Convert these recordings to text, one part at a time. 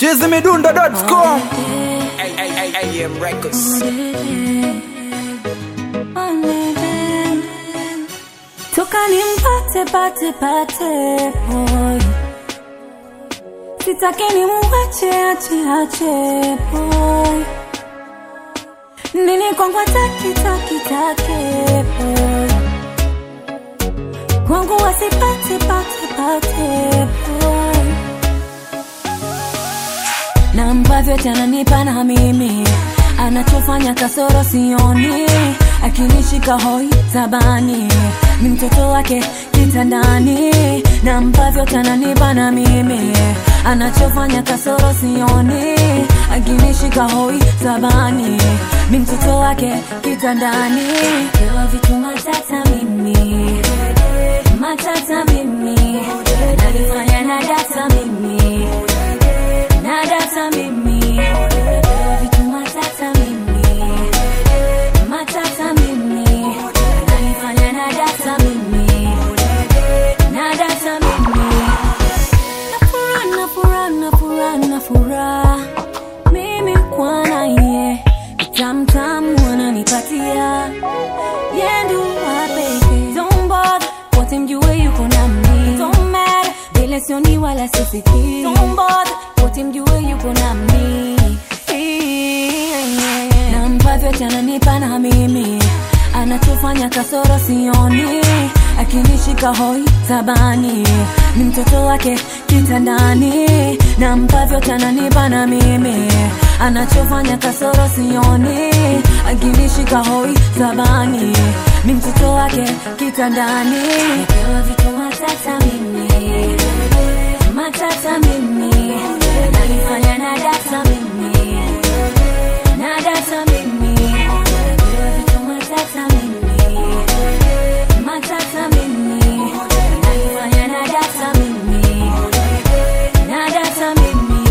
chizimidundo.com AM Records. toka nimpate pate pate boy sitaki nimuache ache ache boy nini kwangu ataki taki take boy kwangu wasipate pate pate boy na ambavyo tananipa na mimi anachofanya kasoro sioni akinishika hoi tabani ni mtoto wake kitandani na ambavyo tananipa na mimi anachofanya kasoro sioni akinishika hoi tabani ni mtoto wake kitandani pewa vitu matata mimi matata mimi nalifanya na data mimi na data mimi Pewa vitu matata mimi matata mimi nalifanya na data mimi na data mimi na furaha na furaha na furaha na furaha mimi kwa naye tamtamu ananipatia yendu wapeke don't bother wote mjue yuko nami don't matter vile sioni wala sisikii don't bother wote mjue yuko nami na ambavyo chananipa na mimi anachofanya kasoro sioni akinishika hoi tabani ni mtoto wake kitandani na ambavyo tananipa na mimi anachofanya kasoro sioni akinishika hoi tabani ni mtoto wake kitandani napewa vitu matata mimi matata mimi nalifanya na data mimi na data mimi napewa vitu matata mimi matata mimi nalifanya na data mimi na data mimi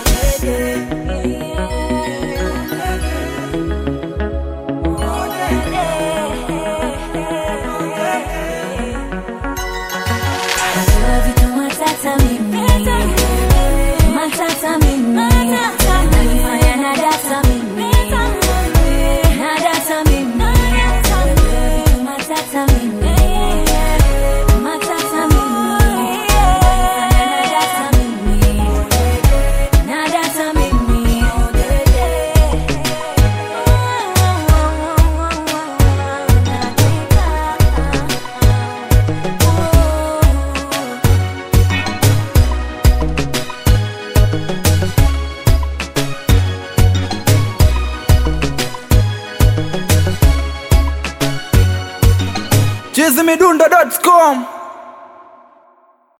Napewa vitu matata mimi matata mimi nalifanya na data mimi na data mimi Napewa vitu matata mimi matata mimi nalifanya na data mimi na data mimi chizimidundo.com